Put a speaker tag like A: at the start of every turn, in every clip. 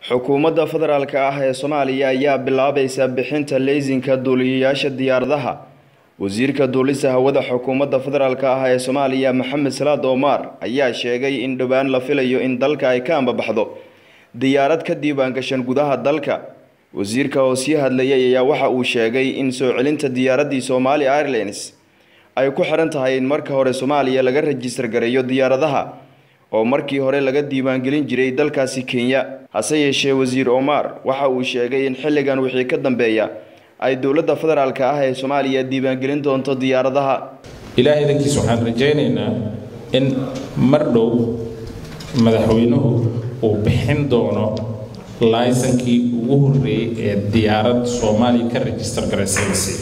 A: xukuumadda federaalk ah ee soomaaliya ayaa bilaabaysa bixinta leysinka duuliyayaasha diyaaradaha wasiirka duulista hawada xukuumadda federaalk ah ee soomaaliya maxamed salaad omar ayaa sheegay in dhowaan la filayo in dalka ay ka ambabaxdo diyaarad ka diiwaangashan gudaha dalka wasiirka oo sii hadlayay ayaa waxa uu sheegay in soo celinta diyaaraddii somali airlines ay ku xiran tahay in marka hore soomaaliya laga rajistar gareeyo diyaaradaha oo markii hore laga diiwaangelin jiray dalkaasi kenya hase yeeshee wasiir omar waxa uu sheegay in xilligan wixii ka dambeeya ay dowladda federaalk ah ee soomaaliya diiwaangelin doonto diyaaradaha
B: ilaah idankiis waxaan rajaynaynaa in mar dhow madaxweynuhu uu bixin doono laysankii ugu horreeyey ee diyaarad soomaaliya ka rajistar garaysanaysa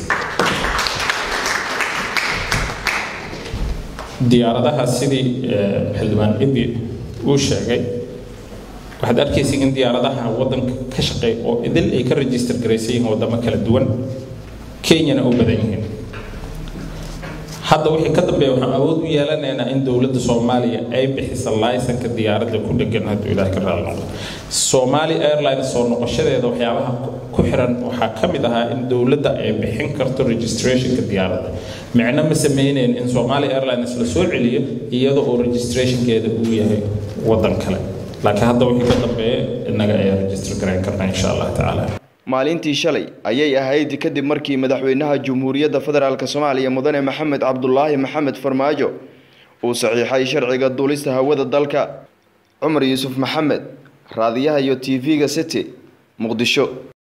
B: diyaaradaha sidii xildhibaan ibi uu sheegay waxaad arkaysa in diyaaradaha waddanka ka shaqeey oo idil ay ka rajistar garaysan yihiin waddamo kala duwan kenyana u badan yihiin hadda wixii ka dambeeya waxaan awood u yeelanaynaa in dowladda soomaaliya ay bixisa laysanka diyaaradda ku dhegan hadduu ilaah ka raali noqdo soomaali airlines soo noqoshadeeda waxyaabaha ku xiran waxaa ka mid ahaa in dowladda ay bixin karto registrationka diyaaradda micno ma sameyneyn in somali airlines la soo celiyo iyadoo oo registrationkeeda uu yahay waddan kale laakiin hadda wixii ka dambeeya innaga ayaa register garayn karna insha allah tacaala
A: maalintii shalay ayay ahayd kadib markii madaxweynaha jamhuuriyadda federaalk soomaaliya mudane maxamed cabdulaahi maxamed farmaajo uu saxiixay sharciga duulista hawada dalka cumar yuusuf maxamed raadiyaha iyo t v-ga city muqdisho